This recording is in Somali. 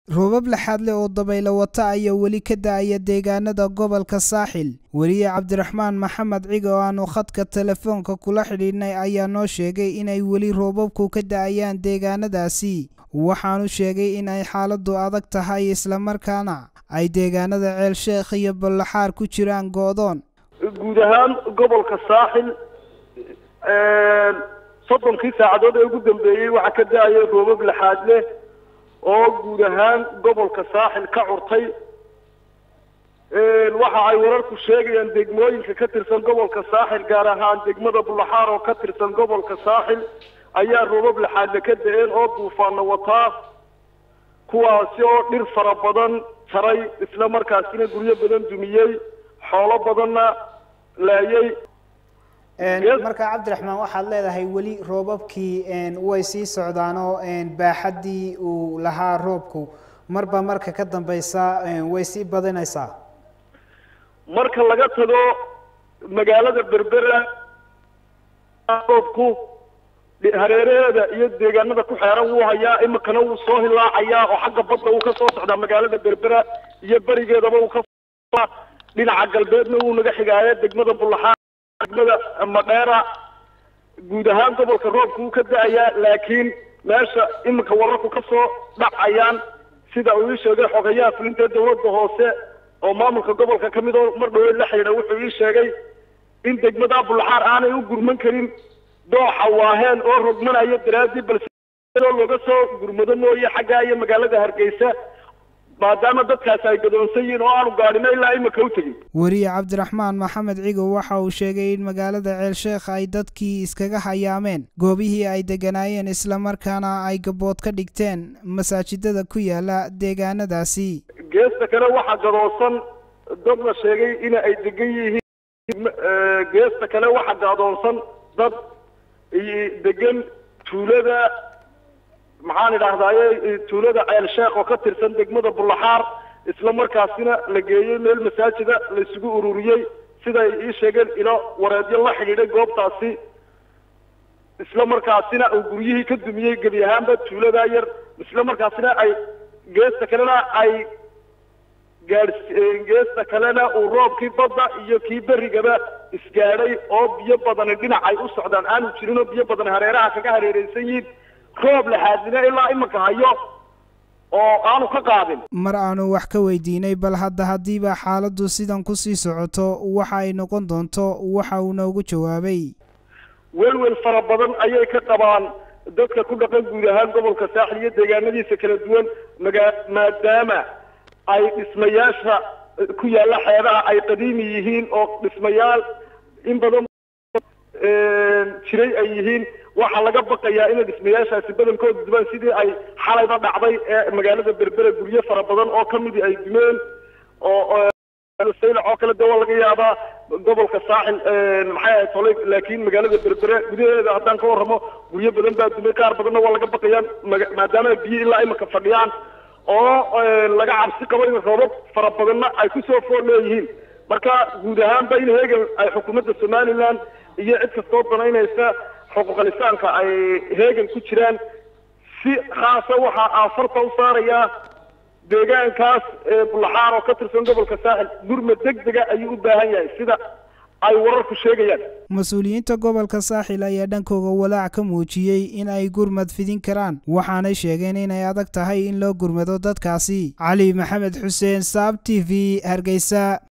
roobab laxaad leh oo dabaylo wata ayaa weli ka da-aya deegaanada gobolka saaxil weriye cabdiraxmaan maxamed ciga oo aanu khadka telefoonka kula xidhiidhnay ayaa noo sheegay inay weli roobabku ka da-ayaan deegaanadaasi waxaanu sheegay in ay xaaladdu adag tahay islamarkaana ay deegaanada ceel sheekh iyo ballaxaar ku jiraan go-doon guud ahaan gobolka saaxil soddonkii saacadood ee ugu dambeeyey waxaa ka da-aya roobab laxaad leh oo guud ahaan gobolka saaxil ka curtay waxa ay wararku sheegayaan degmooyinka ka tirsan gobolka saaxil gaar ahaan degmada bulaxaar oo ka tirsan gobolka saaxil ayaa roobab laxaadle ka da-een oo duufaana wataa kuwaasi oo dhir fara badan jaray isla markaasina guryo badan dumiyey xoolo badanna laayay marka cabdiraxmaan waxaad leedahay weli roobabkii way sii socdaanoo baaxaddii uu lahaa roobku marba marka ka dambeysa way sii badinaysaa marka laga tago magaalada berbera roobku hareeraheeda iyo deegaanada ku xeeran wuu hayaa imikana wuu soo hilaacayaa oo xagga badda wuu ka soo socdaa magaalada berbera iyo berigeedaba uu ka dhinaca galbeedna wuu naga xigaaye degmada bulaxaa degmada madheera guud ahaan gobolka roobka wuu ka da-ayaa laakiin meesha iminka wararku ka soo dhacayaan sida uu ii sheegay xogayaha fulinta dawladda hoose oo maamulka gobolka ka mid oo mar dhaweed la xidhiidha wuxuu ii sheegay in degmada bulaxaar aanay u gurman karin dooxa waaheen oo rogmanaya daraadii balse looga soo gurmado mooye xaggaa iyo magaalada hargeysa maadaama dadkaasi ay gadoonsan yihiin oo aanu gaadhino ilaa imika u tegin weriye cabdiraxmaan maxamed cigow waxa uu sheegay in magaalada ceel sheekh ay dadkii iskaga hayaameen goobihii ay deganaayeen islamarkaana ay gabood ka dhigteen masaajidada ku yaala deegaanadaasi geesta kale waxaa gadoonsan dad la sheegay in ay degan yihiin geesta kale waxaa gadoonsan dad degan tuulada maxaan idhahdaaye tuulada ceel sheekh oo ka tirsan degmada bulaxaar isla markaasina la geeyey meel masaajida la isugu ururiyey siday ii sheegeen ilo wareedyo la xidhiidhay goobtaasi isla markaasina uu guryihii ka dumiyey gebi ahaanba tuuladaa yar isla markaasina ay geesta kalena ay gaadh geesta kalena uu roobkii badda iyo kii berigaba isgaadhay oo biyo badani dhinac ay u socdaan aanu jirin oo biyo badan hareeraha kaga hareereysan yihiin roob laxaadina ilaa iminka hayo oo aanu ka qaadin mar aanu wax ka weydiinay bal hadda haddiiba xaaladdu sidan kusii socoto waxa ay noqon doonto waxa uu noogu jawaabay welwel fara badan ayay ka qabaan dadka ku dhaqan guud ahaan gobolka saaxil iyo deegaanadiisa kala duwan magaa maadaama ay dhismayaasha ku yaalla xeebaha ay qadiimi yihiin oo dhismayaal in badan jiray ay yihiin waxaa laga baqayaa inay dhismayaashaasi badankooda dubaan sidii ay xalayba dhacday ee magaalada berbera guryo fara badan oo kamidii ay dumeen oo saylac oo kale de waa laga yaabaa gobolka saaxil maxay ahayd tolay laakiin magaalada berbere gudaheeda haddaan ka warramo guryo badan baa dumay qaar badanna waa laga baqayaa maadaama biyo ilaa imika fadhiyaan oo laga cabsi qabo in roobab fara badanna ay kusoo fool leeyihiin marka guud ahaanba in heegan ay xukuumadda somaliland iyo cid kastoo danaynaysa xuquuqalisaanka ay heegan ku jiraan si khaasa waxaa aafarta u saarayaa deegaankaas bulaxaar oo ka tirsan gobolka saaxil gurma deg dega ayuu u baahan yahay sida ay wararku sheegayaan mas-uuliyiinta gobolka saaxil ayaa dhankooga walaac ka muujiyey in ay gurmad fidin karaan waxaanay sheegeen inay adag tahay in loo gurmado dadkaasi cali maxamed xuseen saab t v hargeysa